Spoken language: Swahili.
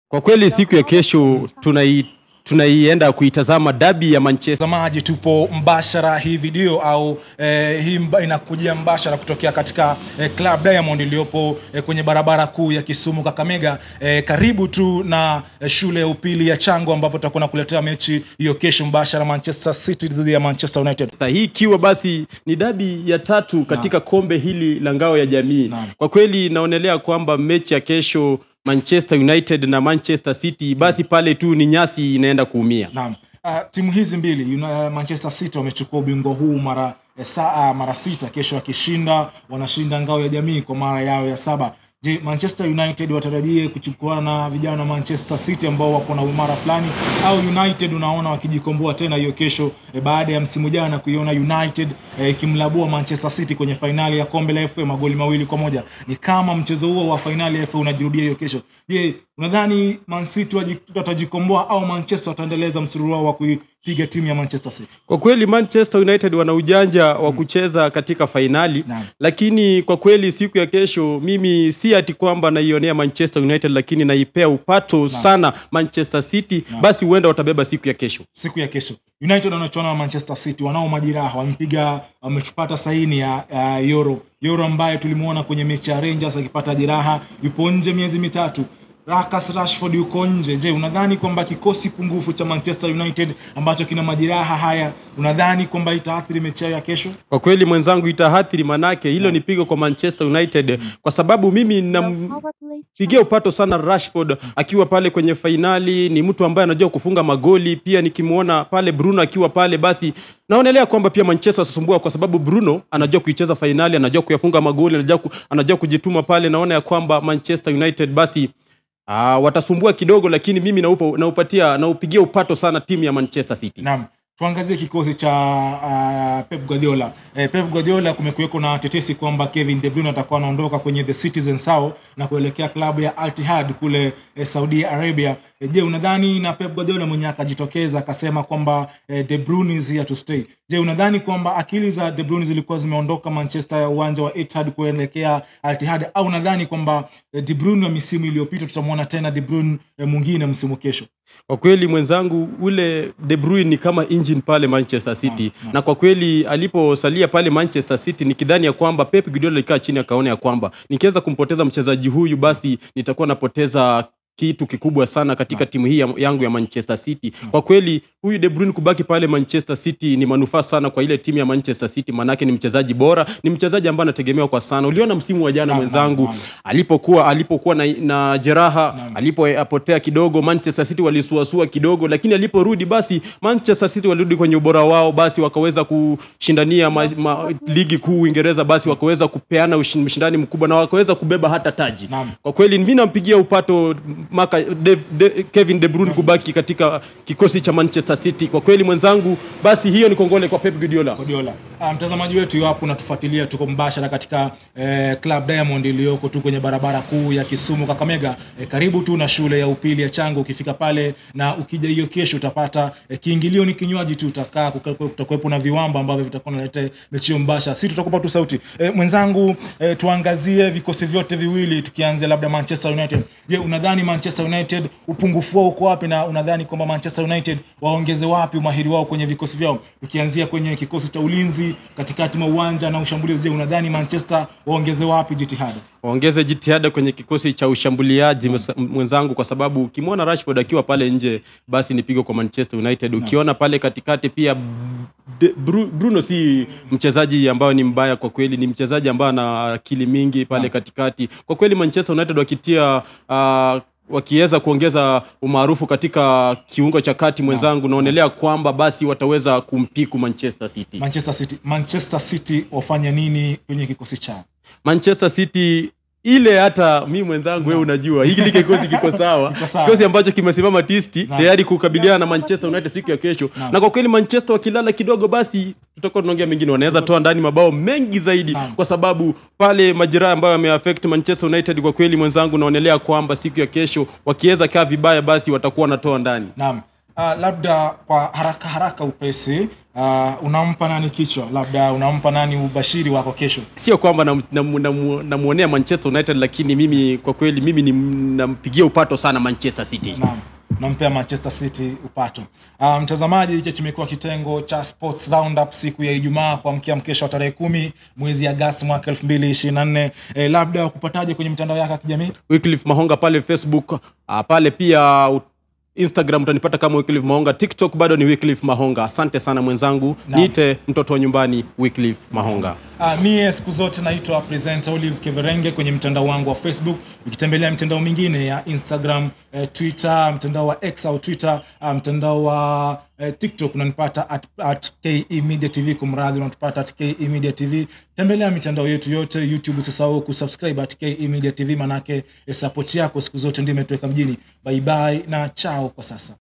Kwa kweli siku ya kesho tunai tunaienda kuitazama dabi ya Manchester. Mtazamaji, tupo mbashara hii video au eh, hii mba, inakujia mbashara kutokea katika eh, Club Diamond iliyopo eh, kwenye barabara kuu ya Kisumu Kakamega, eh, karibu tu na eh, shule ya upili ya Chango ambapo tutakuwa nakuletea mechi hiyo kesho mbashara, Manchester City dhidi ya Manchester United. Hii ikiwa basi ni dabi ya tatu katika kombe hili la ngao ya jamii. Naam. Kwa kweli naonelea kwamba mechi ya kesho Manchester United na Manchester City basi pale tu ni nyasi inaenda kuumia. Naam. Uh, timu hizi mbili Uni- Manchester City wamechukua ubingwa huu mara eh, saa mara sita. Kesho wakishinda wanashinda ngao ya jamii kwa mara yao ya saba. Je, Manchester United watarajie kuchukua na vijana wa Manchester City ambao wako na umara fulani, au United unaona wakijikomboa tena hiyo kesho eh, baada ya msimu jana kuiona United eh, ikimlabua Manchester City kwenye fainali ya kombe la FA magoli mawili kwa moja. Ni kama mchezo huo wa fainali ya FA unajirudia hiyo kesho. Je, unadhani Man City waji- watajikomboa au Manchester wataendeleza msururu wao wa kuipiga timu ya Manchester City? Kwa kweli Manchester United wana ujanja wa kucheza katika fainali Naam. lakini kwa kweli siku ya kesho mimi si ati kwamba naionea Manchester United, lakini naipea upato sana Manchester City, basi huenda watabeba siku ya kesho. siku ya kesho united wanachuana na manchester city wanao majiraha wamepiga wamepata saini ya, ya euro euro ambaye tulimwona kwenye mechi ya rangers akipata jeraha yupo nje miezi mitatu Marcus Rashford yuko nje. Je, unadhani kwamba kikosi pungufu cha Manchester United ambacho kina majeraha haya, unadhani kwamba itaathiri mechi yao ya kesho? Kwa kweli mwenzangu, itaathiri manake hilo ni pigo kwa Manchester United, kwa sababu mimi nampigia upato sana Rashford akiwa pale kwenye fainali. Ni mtu ambaye anajua kufunga magoli, pia nikimwona pale Bruno akiwa pale, basi naonelea kwamba pia Manchester watasumbua, kwa sababu Bruno anajua kuicheza fainali, anajua kuyafunga magoli, anajua, ku, anajua kujituma pale. Naona ya kwamba Manchester United basi Ah, watasumbua kidogo, lakini mimi naupa, naupatia naupigia upato sana timu ya Manchester City. Naam, tuangazie kikosi cha uh, Pep Guardiola. Eh, Pep Guardiola kumekuweko na tetesi kwamba Kevin De Bruyne atakuwa anaondoka kwenye the Citizen sao na kuelekea klabu ya Al Ittihad kule eh, Saudi Arabia. Eh, je, unadhani na Pep Guardiola mwenyewe akajitokeza akasema kwamba eh, De Bruyne is here to stay. Je, unadhani kwamba akili za De Bruyne zilikuwa zimeondoka Manchester ya uwanja wa Etihad kuelekea Al Ittihad au unadhani kwamba eh, De Bruyne wa misimu iliyopita tutamwona tena De Bruyne eh, mwingine msimu kesho? Kwa kweli mwenzangu, ule De Bruyne ni kama engine pale Manchester City na kwa kweli aliposalia pale Manchester City nikidhani ya kwamba Pep Guardiola alikaa chini akaona ya kwamba nikiweza kumpoteza mchezaji huyu basi nitakuwa napoteza kitu kikubwa sana katika timu hii ya- yangu ya Manchester City. Kwa kweli huyu De Bruyne kubaki pale Manchester City ni manufaa sana kwa ile timu ya Manchester City, manake ni mchezaji bora, ni mchezaji ambaye anategemewa kwa sana. Uliona msimu wa jana mwenzangu naam. alipokuwa alipokuwa na, na jeraha alipopotea kidogo, Manchester City walisuasua kidogo, lakini aliporudi basi Manchester City walirudi kwenye ubora wao, basi wakaweza kushindania ma, ma, ligi kuu Uingereza, basi wakaweza kupeana ushin- ushindani mkubwa na wakaweza kubeba hata taji. Naam. Kwa kweli mimi nampigia upato maka de, de, Kevin De Bruyne kubaki katika kikosi cha Manchester City. Kwa kweli mwenzangu, basi hiyo ni kongole kwa Pep Guardiola. Guardiola. Ah, mtazamaji wetu iwapo unatufuatilia, tuko mbashara katika eh, Club Diamond iliyoko tu kwenye barabara kuu ya Kisumu Kakamega, eh, karibu tu na shule ya upili ya Chango. Ukifika pale na ukija hiyo kesho utapata eh, kiingilio ni kinywaji tu, utakaa kuka- kutakuwepo na viwamba ambavyo vitakuwa naleta mechi hiyo mbashara, si tutakupa tu sauti eh, mwenzangu. Eh, tuangazie vikosi vyote viwili, tukianzia labda Manchester United. Je, unadhani Manchester United upungufu wao uko wapi, na unadhani kwamba Manchester United waongeze wapi umahiri wao kwenye vikosi vyao, ukianzia kwenye kikosi cha ulinzi, katikati mwa uwanja na ushambulizi? Je, unadhani Manchester waongeze wapi jitihada? waongeze jitihada kwenye kikosi cha ushambuliaji msa- mwenzangu, kwa sababu ukimwona Rashford akiwa pale nje, basi ni pigo kwa Manchester United. Ukiona pale katikati pia De, Bru, Bruno si mchezaji ambayo ni mbaya kwa kweli, ni mchezaji ambaye ana akili mingi pale katikati. Kwa kweli Manchester United wakitia uh, wakiweza kuongeza umaarufu katika kiungo cha kati mwenzangu, naonelea kwamba basi wataweza kumpiku Manchester City. Manchester City, Manchester City wafanya nini kwenye kikosi chao? Manchester City ile hata mi mwenzangu wewe unajua hiki kikosi kiko sawa Kiko sawa. kikosi ambacho kimesimama tisti tayari kukabiliana na Manchester United siku ya kesho na kwa kweli Manchester wakilala kidogo basi tutakuwa tunaongea mengine wanaweza toa ndani mabao mengi zaidi Naam. kwa sababu pale majeraha ambayo yameaffect Manchester United kwa kweli mwenzangu naonelea kwamba siku ya kesho wakiweza kaa vibaya basi watakuwa wanatoa ndani Naam. Uh, labda kwa haraka haraka upesi uh, unampa nani kichwa labda unampa nani ubashiri wako kesho sio kwamba namwonea nam, nam, namwonea manchester united lakini mimi kwa kweli mimi ni nampigia upato sana manchester city naam nampea manchester city upato uh, mtazamaji hiki kimekuwa kitengo cha sports roundup siku ya ijumaa kuamkia mkesha wa tarehe kumi mwezi agasti mwaka elfu mbili ishirini na nne eh, labda wakupataje kwenye mitandao yake ya kijamii wycliffe mahonga pale facebook uh, pale pia uh, instagram utanipata kama wycliffe mahonga tiktok bado ni wycliffe mahonga asante sana mwenzangu niite mtoto wa nyumbani wycliffe mahonga Uh, mie siku zote naitwa presenter Olive Keverenge kwenye mtandao wangu wa Facebook. Ukitembelea mitandao mingine ya Instagram, eh, Twitter, mtandao wa X au Twitter, uh, mtandao wa eh, TikTok unanipata at, at KE Media TV, kumradhi unatupata at KE Media TV. Tembelea mitandao yetu yote, YouTube usisahau kusubscribe at KE Media TV, manake eh, support yako siku zote ndio imetuweka mjini. Bye bye na chao kwa sasa.